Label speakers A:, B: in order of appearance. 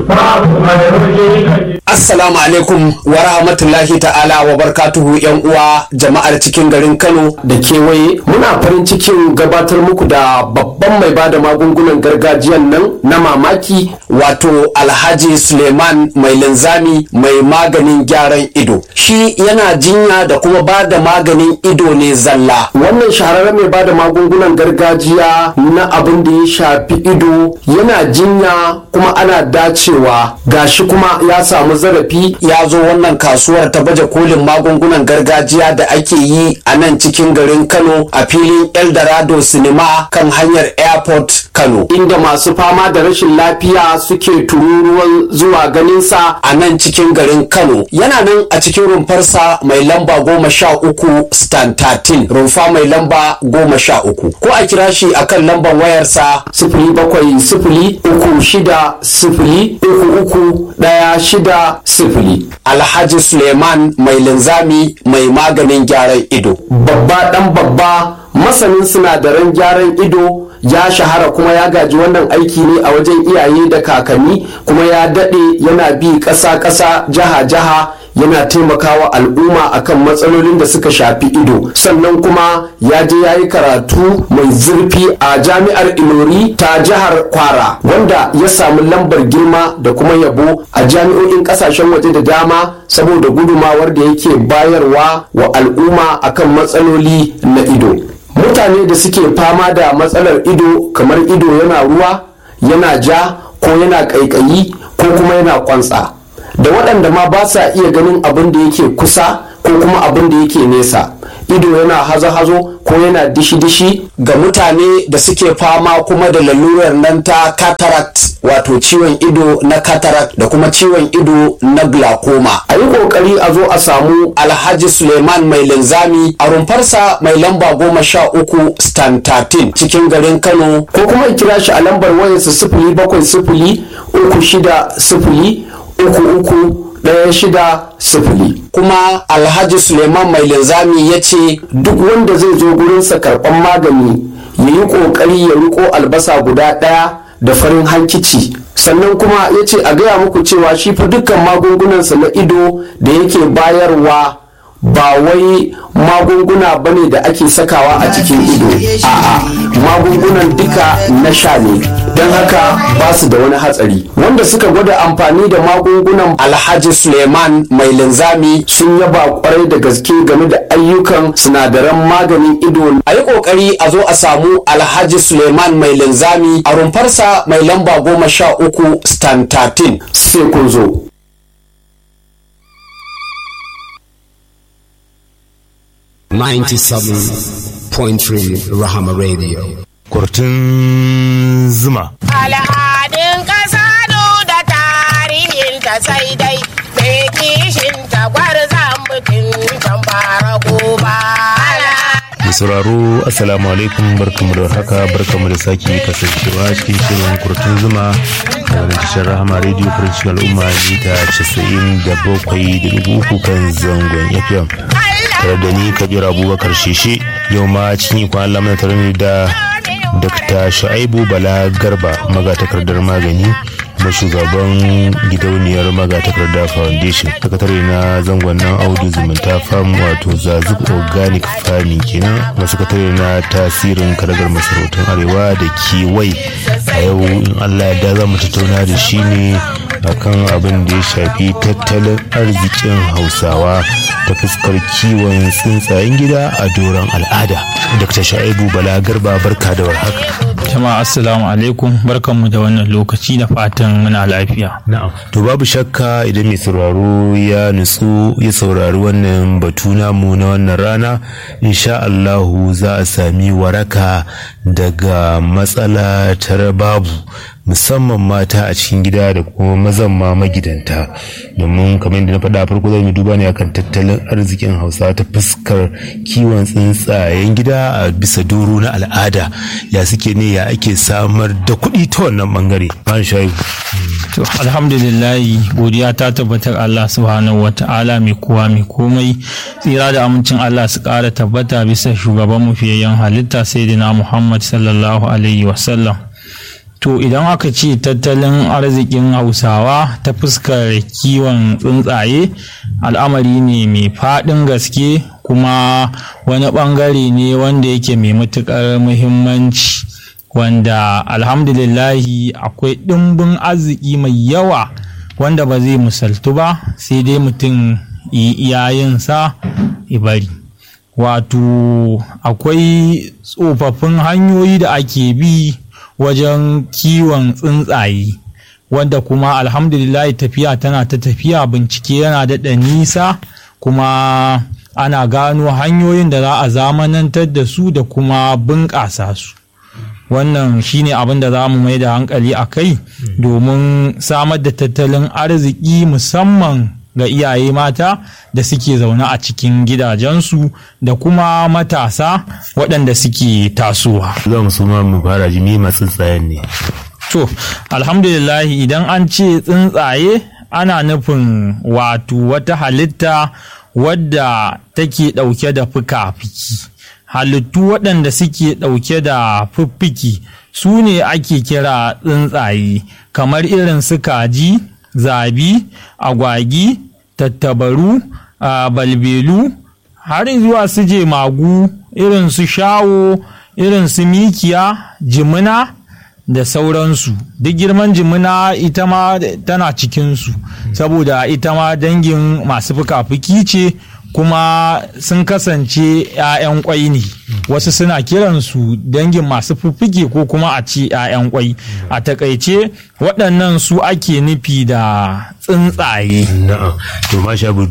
A: Assalamu alaikum wa rahmatullahi ta'ala wa barkatuhu yan uwa jama'ar cikin garin Kano
B: da kewaye muna farin cikin gabatar muku da babban mai bada magungunan gargajiyan nan na mamaki
A: wato Alhaji Suleiman mai linzami mai maganin gyaran ido shi yana jinya da kuma bada maganin ido ne zalla
B: wannan shahararren mai bada magungunan gargajiya na abin da ya shafi ido yana jinya kuma ana dacewa gashi kuma ya samu zarafi
A: ya zo wannan kasuwar ta baje kolin magungunan gargajiya da ake yi a nan cikin garin Kano a filin Eldorado Cinema kan hanyar Airport Kano
B: inda masu fama da rashin lafiya suke tururuwan zuwa ganinsa
A: a nan cikin garin Kano yana nan a cikin rumfarsa mai lamba goma sha uku stand 13 rumfa mai lamba goma sha uku ko a kira shi akan lambar wayarsa
B: sifili bakwai sifili uku shida sifili uku uku ɗaya shida sifili
A: Alhaji Suleiman mai linzami mai maganin gyaran ido
B: babba ɗan babba masanin sinadaran gyaran ido ya shahara kuma ya gaji wannan aiki ne a wajen iyaye da kakanni kuma ya daɗe yana bi ƙasa-ƙasa jiha-jiha yana taimakawa al'umma akan matsalolin da suka shafi ido sannan kuma ya je ya yi karatu mai zurfi a jami'ar ilori ta jihar kwara wanda ya samu lambar girma da kuma yabo a jami'o'in kasashen waje da dama saboda gudumawar da yake bayarwa wa al'umma akan matsaloli na ido mutane da suke fama da matsalar ido kamar ido yana ruwa yana ja ko yana ƙaiƙayi ko kuma yana kwantsa da waɗanda ma ba sa iya ganin abin da yake kusa ko kuma abin da yake nesa ido yana hazo-hazo ko yana dishi-dishi
A: ga mutane da suke fama kuma da lalurar nan ta cataract wato ciwon ido na cataract da kuma ciwon ido na glaucoma
B: a yi kokari a zo a samu
A: alhaji suleiman mai linzami a rumfarsa mai lamba goma sha uku stand 13 cikin garin kano
B: ko kuma kira shi a lambar wayarsa sifili bakwai sifili uku shida sifili uku uku ɗaya shida sifili
A: kuma alhaji suleiman mai linzami ya ce
B: duk wanda zai zo gurinsa karɓan magani ya yi ƙoƙari ya riko albasa guda ɗaya da farin hankici sannan kuma ya ce a gaya muku cewa shi fa dukkan magungunansa na ido da yake bayarwa ba wai magunguna bane da ake sakawa a cikin ido a'a magungunan duka na sha ne don haka ba su da wani hatsari wanda suka gwada amfani da magungunan
A: alhaji suleiman mai linzami
B: sun yaba kwarai da gaske game da ayyukan sinadaran maganin ido
A: a yi kokari a zo a samu alhaji suleiman mai linzami a rumfarsa mai lamba goma sha uku stand 13
B: sai kun zo
C: Ninety-seven point three Rahama Radio.
D: Kurtun zuma.
E: Al'adun ƙasa da tarihin ta sai dai bai kishin tagwar mutum can fara goba.
D: Mai sauraro Assalamu alaikum barkamu da haka barkamu da sake kasancewa cikin shirin kurtun zuma da wani tashar rahama radio farcin al'umma mita casa'in da bakwai da dubu uku kan zangon FM. Tare da ni Kabir Abubakar Sheshe yau ma cikin ikon Allah mana tare ne da Dr. Shu'aibu Bala Garba magatakardar magani kuma shugaban gidauniyar magatakarda foundation sakatare na zangon nan audu zumunta farm wato zazuk organic farming kenan kuma sakatare na tasirin karagar masarautar arewa da kiwai a yau in allah ya za mu tattauna da shi ne akan abin da ya shafi tattalin arzikin hausawa ta fuskar kiwon tsuntsayen gida a doron al'ada dr sha'ibu bala garba barka da warhaka
F: jama'a assalamu alaikum barkanmu da wannan lokaci da fatan muna lafiya
D: na'am to babu shakka idan mai sauraro ya nutsu ya saurari wannan batu namu na wannan rana insha Allahu za a sami waraka daga matsala ta babu musamman mata a cikin gida da kuma mazan ma magidanta domin kamar yadda na faɗa farko zai mu duba ne akan tattalin arzikin hausa ta fuskar kiwon tsuntsayen gida a bisa doro na al'ada ya suke ne ya ake samar da kuɗi ta wannan bangare ban shayu
F: to alhamdulillahi godiya ta tabbatar Allah subhanahu wata'ala mai kowa mai komai tsira da amincin Allah su ƙara tabbata bisa shugaban mu fiyayyen halitta sayyidina Muhammad sallallahu alaihi wasallam to idan aka ce tattalin arzikin hausawa ta fuskar kiwon tsuntsaye al'amari ne mai faɗin gaske kuma wani ɓangare ne wanda yake mai matuƙar muhimmanci wanda alhamdulillahi akwai ɗimbin arziki mai yawa wanda ba zai misaltu ba sai dai mutum iyayensa bari wato akwai tsofaffin hanyoyi da ake bi wajen kiwon tsuntsaye wanda kuma alhamdulillah tafiya tana ta tafiya bincike yana daɗa nisa kuma ana gano hanyoyin da za a zamanantar da su da kuma bunƙasa su wannan shine abin da za mu mai da hankali a kai domin samar da tattalin arziki musamman ga iyaye mata da suke zaune a cikin gidajensu da kuma matasa waɗanda suke tasowa.
D: za mu suma mu fara jimi masu tsuntsayen ne
F: To, alhamdulillahi idan an ce tsuntsaye ana nufin wato wata halitta wadda take ɗauke da fuka-fiki. Halittu waɗanda suke ɗauke da fiffiki su ne ake kira tsuntsaye kamar irin su kaji, zabi, agwagi, tattabaru, balbelu, har zuwa su je magu irin su shawo, irin su mikiya, jimina. da sauransu duk girman jimina ita ma tana cikinsu saboda ita ma dangin masu fuka-fuki ce kuma sun kasance 'ya'yan kwai ne wasu suna kiransu dangin masu fuffuke ko kuma a ce 'ya'yan kwai a takaice waɗannan su ake nufi da tsuntsaye
D: na'am to masha